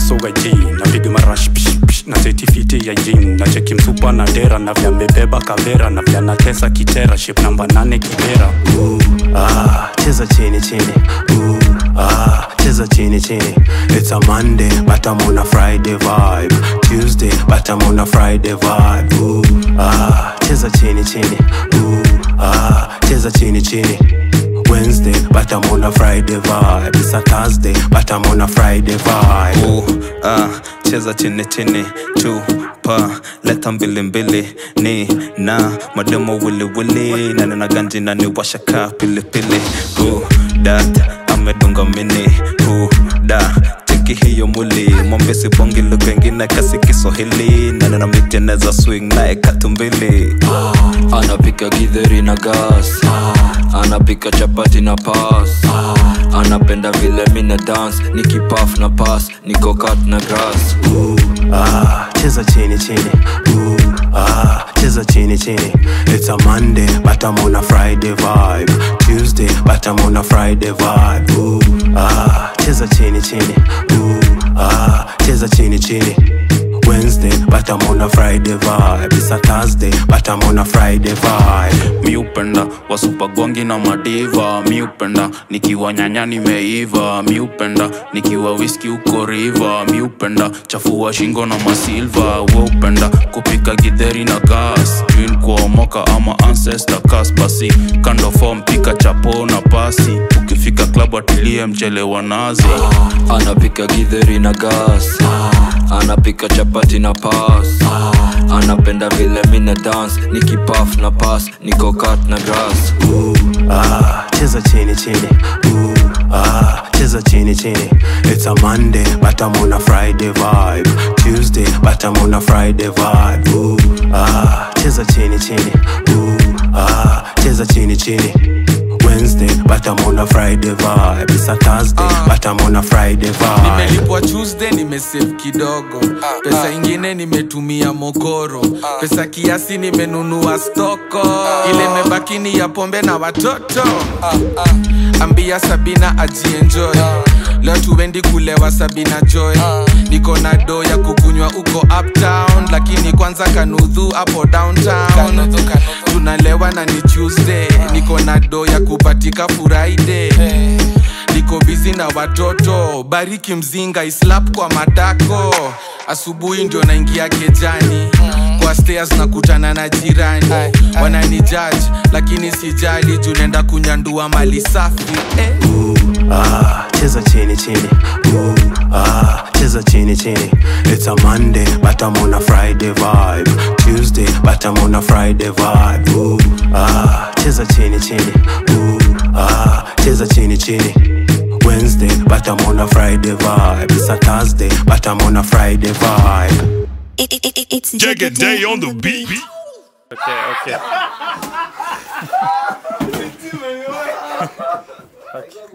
soga ji napiga marash psh, psh, na setifiti ya jin na cheki msupa na dera na vya mebeba kavera na vya natesa kitera ship namba nane kibera ah, cheza chini chini Ooh, ah, cheza chini chini it's a monday but i'm on a friday vibe tuesday but i'm on a friday vibe Ooh, ah, cheza chini chini Ooh, ah, cheza chini chini Wednesday, but I'm on a Friday vibe. It's a Thursday, but I'm on a Friday vibe. Ooh, ah, cheza chini chini chupa leta mbili mbili ni na mademo wili wili na nina ganji na ni washaka pilipili Ooh, dat amedunga mini Ooh, da cheki hiyo muli mwambesi bongi lugha ingine kasi kiswahili na nina miteneza swing naye katumbili anapika githeri na gas anapika chapati na pas anapenda vile mina dance nikipaf na pas niko kat na grass Ooh, ah, cheza chini chini Ooh, ah, cheza chini chini It's a Monday, but I'm on a Friday vibe Tuesday, but I'm on a Friday vibe Ooh, ah, cheza chini chini Ooh, ah, cheza chini chini Wednesday, but I'm on a Friday vibe It's a Thursday, but I'm on a Friday vibe mi upenda wasupagwangi na madiva mi upenda nikiwa nyanya nimeiva mi upenda nikiwa wiski uko riva mi upenda chafua shingo na masilva we upenda kupika gidheri na gas jin kuomoka ama ancestor kas basi kando fom pika chapo na pasi ukifika klabu atilie mchele wa nazi anapika githeri na gas anapika chapati na pas anapenda vile mina dance nikipaf na pas niko kat na grass Ooh, ah, cheza chini chini Ooh, ah, cheza chini chini It's a Monday, but I'm on a Friday vibe Tuesday, but I'm on a Friday vibe Ooh, ah, cheza chini chini Ooh, ah, cheza chini chini Wednesday, but I'm on a Friday vibe It's a Thursday, but I'm on a Friday vibe nimelipwa tuesday nimesave kidogo pesa ingine nimetumia mokoro pesa kiasi nimenunua stoko ile mebaki ni ya pombe na watoto ambia sabina ajienjoy leo tuendi kulewa sabina joy niko na do ya kukunywa uko uptown lakini kwanza kanudhu hapo downtown tunalewa na ni tuesday niko na do ya kupatika friday niko bizi na watoto bariki mzinga islap kwa matako asubuhi ndio naingia kejani kwa stairs nakutana na jirani wanani judge lakini sijali juu naenda kunyandua mali safi eh. Ooh, ah, cheza chini chini Ooh, ah, cheza chini chini It's a Monday, but I'm on a Friday vibe Tuesday, but I'm on a Friday vibe Ooh, ah, cheza chini chini Ooh, ah, cheza chini chini Wednesday, but I'm on a Friday vibe It's a Thursday, but I'm on a Friday vibe It, it, it, it's Jagged Day on the beat. okay, okay.